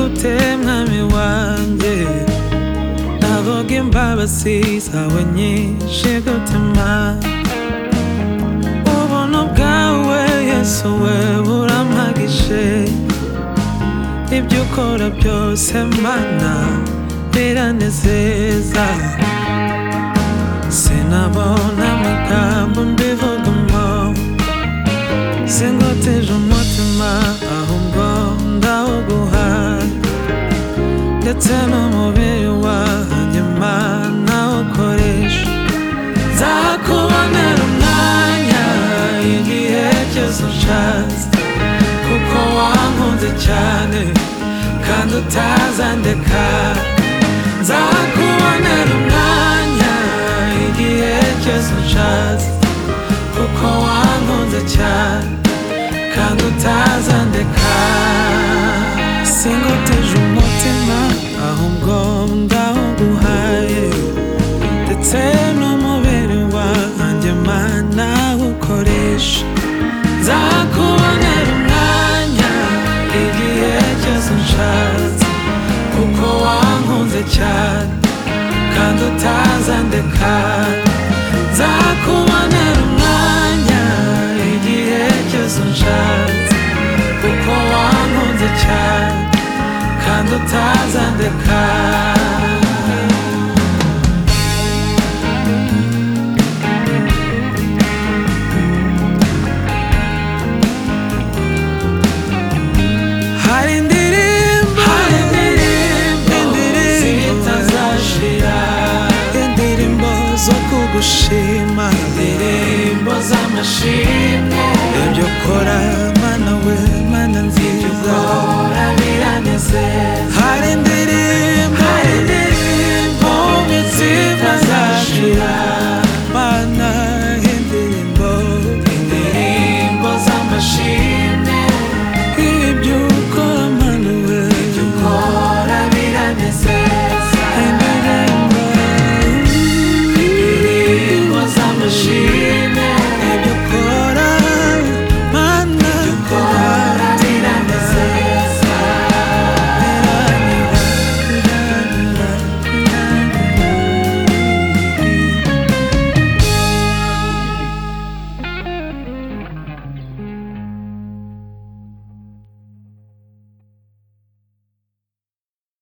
ute mwami wanjye navuga imbabazi zawe nyinshi gutema ubuntu bwawe yesu we burampagishe ibyo ukora byose mana biranezeza sinabona amagambo mbivugamo singoteje umutima ahubwo ndawuguhaye ndetse n'umubiri wanjye mana ukoresha nzakubonera umwanya igihe cyose ushatse kuko wankunze cyane kandi utazandeka nzakubonera umwanya igihe cyose ushatse kuko wankunze cyane kandi utazandeka singuteje umutima ahubwo ndawuguhaye ndetse n'umubiri wanjye mana ukoresha nzakubonera umwanya igihe cyose nshatse kuko wankunze cyane kandi utazandeka nzakubonera umwanya igihe cyose nshatse kuko wankunze cyane kandi utazandeka hari indirimbo hari indirimbo zitazashira indirimbo zo kugushima indirimbo z'amashimwe ibyo ukora